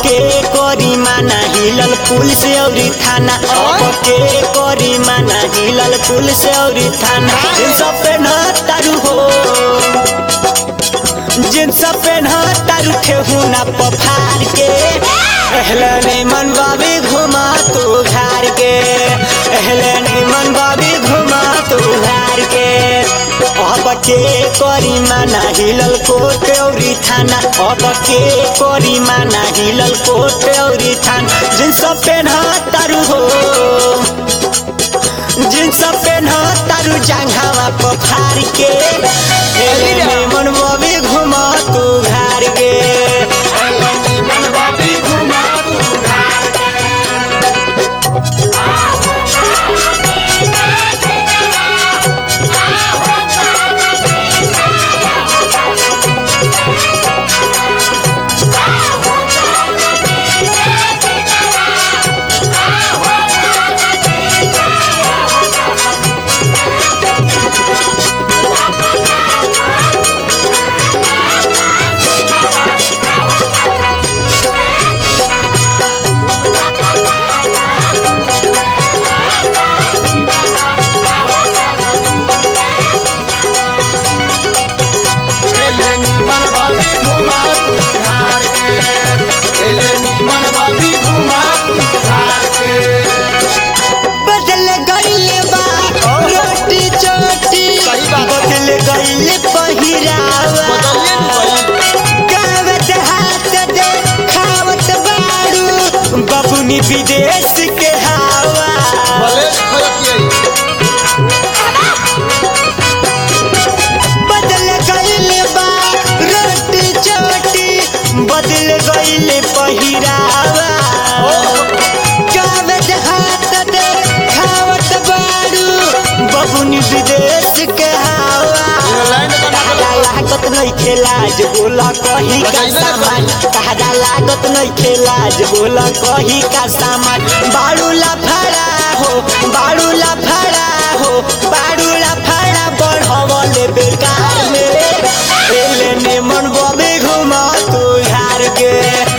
के करी माना हिलल पुलिस औरी थाना अब के करी माना हिलल पुलिस औरी थाना जींस पेन तारू हो जींस पेन तारू ठेहुना पफार के एहले नहीं मन बाबी घुमा तू घर के एहले नहीं मन बाबी घुमा तू घर के अब के करी माना हिलल कोट औरी थाना अब के करी माना हिलल कोट औरी थाना जींस पेन तारू हो जींस पेन तारू जांघावा पफार के एले नहीं मन बाबी घुमा तू घर के बदल गईले बा रोटी चोटी सही बात है। बदल गईले पहिरावा गावत हाथ दे खावत बाड़ू बबुनी विदेश के हवा बदल गईले बा रोटी चोटी बदल गईले पहिरावा गावत हाथ दे खावत बाड़ू बबुनी विदेश के हवा ताहरा लागत नहीं खेलाज बोला कही का सामान ताहरा लागत नहीं खेलाज बोला कही का सामान बाड़ू लफड़ा हो बाड़ू लफड़ा हो बाड़ू लफड़ा बढ़वले बेकार मेरे एले ने मन बबे घुमा तू यार के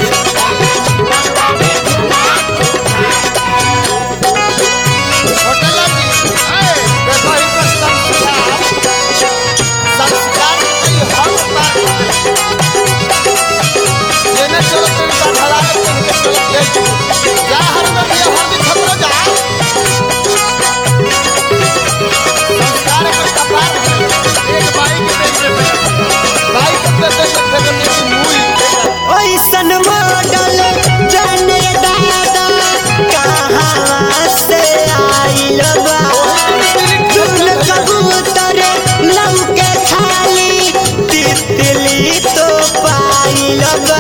ऐसन मॉडल जाने दादा कहाँ से आइल बा चुन कबूतर लौके खाली तितली तो पाइल बा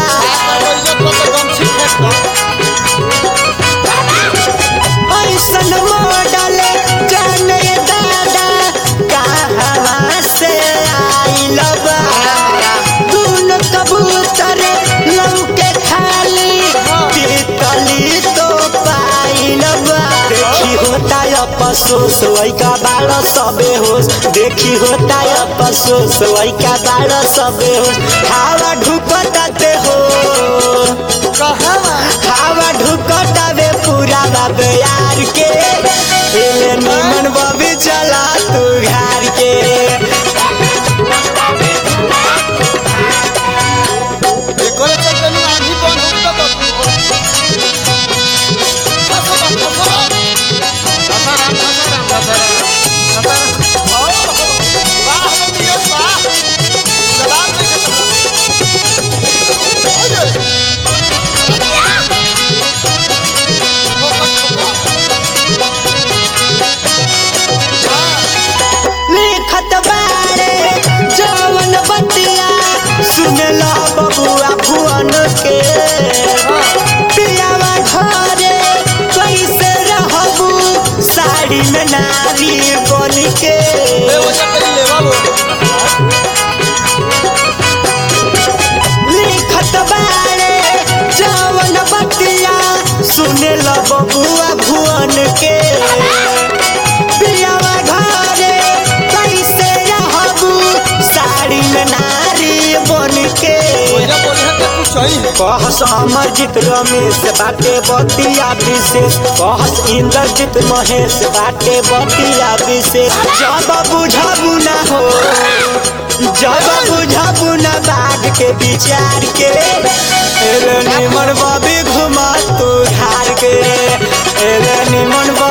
ऐसन मॉडल जाने दादा कहाँ से आइल बा चुन कबूतर लौके खाली तितली तो पाइल बा देखी होता अफसोस वैका बाड़ सबे होश देखी होता अफसोस वैका बाड़ सबे होश हवा ढुकताते हो हवा ढुकतावे पूरा बाबे यार के एले निमन बबी चला तू घर के लिखत बारे जवन बतिया सुनला बबुआ भुवन के पियावा घरे कैसे रहबू साड़ी में नारी बन के लिखत बारे जवन बतिया सुनला बबुआ भुवन के पियावा घरे कैसे रहबू साड़ी में नारी बन के सही है कहस अमरजीत रमेश बाटे बतिया विशेष कहस इंद्रजीत महेश बाटे बतिया विशेष जब बुझबू ना हो जब बुझबू ना बाघ के विचार के एले निमन बाबी घुमा तू धार के एले निमन